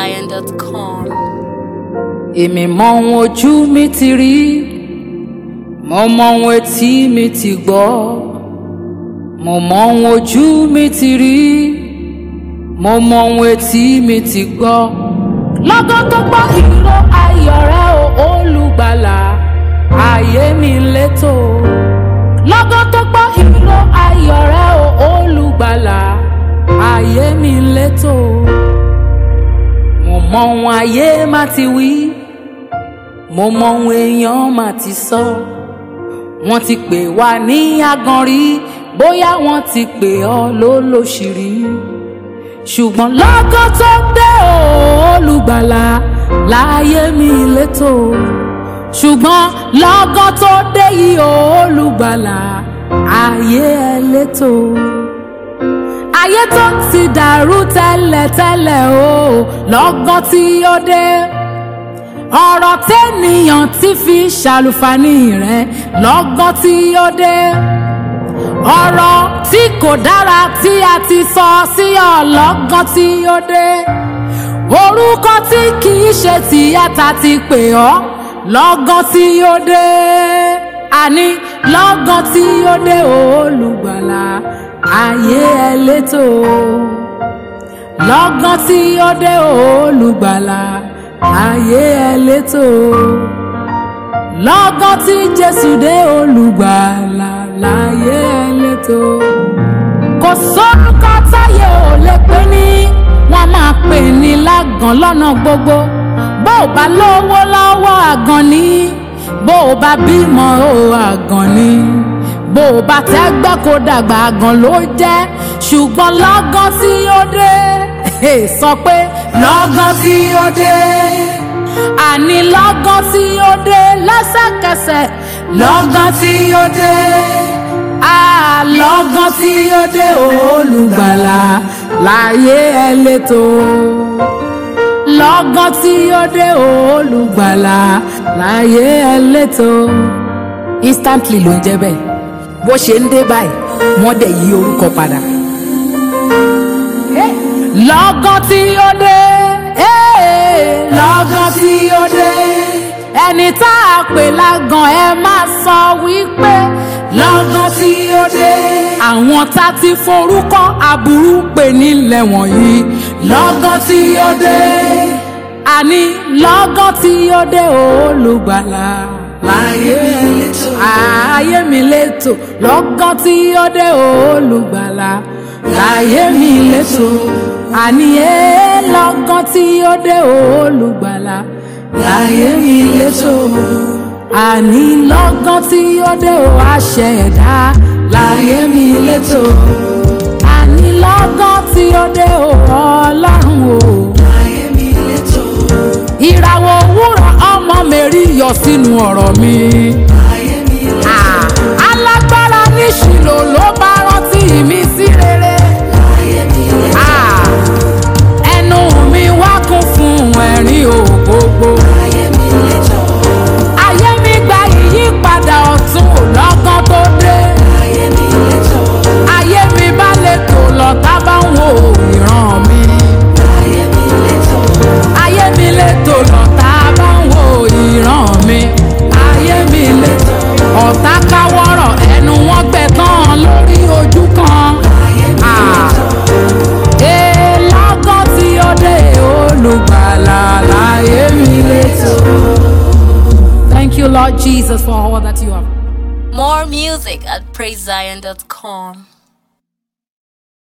PraiseZion.com. èmi mọ ohun ojú mi ti rí mo mọ ohun etí mi ti gbọ́ mo mọ ohun ojú mi ti rí mo mọ ohun etí mi ti gbọ́ lọ́gán tó gbọ́ ìró ayọ̀ rẹ o olùgbàlà ayé mi létò lọ́gán tó gbọ́ ìró ayọ̀ rẹ o olùgbàlà ayé mi létò mo mọ ohun ayé má ti wí mo mọ ohun èèyàn má ti sọ wọ́n ti pè wá ní aganrí bóyá wọ́n ti pè ọ́ lólóṣìírí ṣùgbọ́n lọ́gán tó dé o, olùgbàlà láyé mi létò ṣùgbọ́n lọ́gán tó dé yìí o, olùgbàlà ayé ẹ létò ayé tó ti dàrú tẹ́lẹ̀tẹ́lẹ̀ o lọ́gán tí ó dé ọ̀rọ̀ tẹ́nìyàn ti fi ṣàlùfàní rẹ̀ lọ́gán tí ó dé ọ̀rọ̀ tí kò dára tí a ti sọ sí ọ lọ́gán tí ó dé orúkọ tí kì í ṣe tìyàtà ti pè ọ́ lọ́gán tí ó dé àní lọ́gán tí ó dé olùgbàlà ayé ẹ létò lọ́gán tí ó dé olùgbàlà ayé ẹ létò lọ́gán tí jésù dé olùgbàlà láyé ẹ létò kò sórúkọ táyé ò lè pè ní wọ́n máa pè ní lágàn lọ́nà gbogbo bó o bá lówó lọ́wọ́ àgàn ni bó o bá bímọ o àgàn ni bó o bá tẹ́gbẹ́ kó dàgbà àgàn ló jẹ́ ṣùgbọ́n lọ́gán tí ó dé sọ pé lọ́gán tí ó dé àní lọ́gán tí ó dé lẹ́sẹ̀kẹsẹ̀ lọ́gán tí ó dé lọ́gán tí ó dé olùgbàlà láyé ẹ létò lọ́gán tí ó dé olùgbàlà láyé ẹ létò instantly ló ń jẹ́ bẹ́ẹ̀ bó ṣe ń dé báyìí wọ́n dẹ̀ yí orúkọ padà. lọ́gán tí ó dé lọ́gán tí ó dé ẹni tá a pè lágàn ẹ máa sọ wípé lọ́gán tí ó dé àwọn tá ti forúkọ aburú pè nílẹ̀ wọ̀nyí lọ́gán tí ó dé àní lọ́gán tí ó dé olùgbàlà láyé létò ayé mi létò lọ́gán tí ó dé olùgbàlà láyé mi létò àní ẹ lọ́gán tí ó dé olùgbàlà láyé mi létò àní lọ́gán tí ó dé o àṣẹ ẹ̀dá láyé mi létò àní lọ́gán tí ó dé o ọlọ́run o láyé mi létò ìràwọ̀ òwúrọ̀ ọmọ mẹ́rí yọ sínú ọ̀rọ̀ mi. láyé mi létò alágbára níṣìlò ló bá rántí mi sí rere. láyé mi létò ẹnu mi wá kún fún ẹ̀rín ògbógbó. láyé mi létò ayé mi gba ìyípadà ọ̀tun lọ́gán tó dé. ayé mi létò ayé mi bá lè tò lọ tá bá ń wo ìran mi. ayé mi létò ayé mi lè tò lọ tá bá ń wo ìran mi. ayé mi létò ọ̀tá káwọ́rọ̀ ẹnu wọn gbẹ tán lórí ojú kan. ayé mi létò ee lọ́gán tí ó dé olùgbàlà láyé mi létò. Thank you, Lord Jesus, for all that you have. More music at PraiseZion.com.